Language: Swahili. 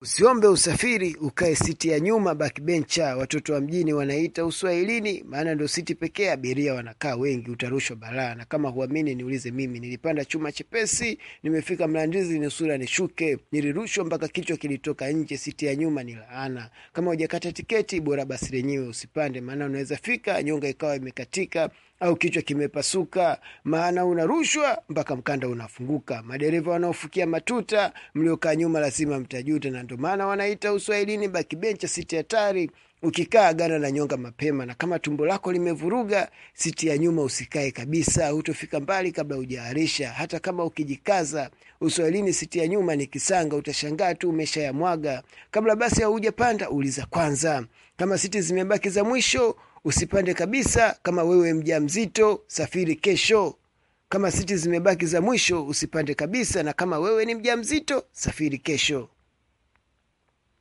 Usiombe usafiri ukae siti ya nyuma backbencher, watoto wa mjini wanaita uswahilini, maana ndo siti pekee abiria wanakaa wengi, utarushwa balaa. Na kama huamini niulize mimi, nilipanda chuma chepesi, nimefika Mlandizi nusura nishuke, nilirushwa mpaka kichwa kilitoka nje, siti ya nyuma ni laana. Kama hujakata tiketi, bora basi lenyewe usipande, maana unaweza fika nyonga ikawa imekatika au kichwa kimepasuka, maana unarushwa mpaka mkanda unafunguka. Madereva wanaofukia matuta, mliokaa nyuma lazima mtajuta, na ndo maana wanaita uswahilini bakibencha, siti hatari. Ukikaa gana na nyonga mapema, na kama tumbo lako limevuruga, siti ya nyuma usikae kabisa, hutofika mbali kabla hujaarisha. Hata kama ukijikaza, uswahilini siti ya nyuma ni kisanga, utashangaa tu umeshayamwaga. Kabla basi haujapanda, uliza kwanza. Kama siti zimebaki za mwisho usipande kabisa. Kama wewe mja mzito, safiri kesho. Kama siti zimebaki za mwisho usipande kabisa, na kama wewe ni mja mzito, safiri kesho.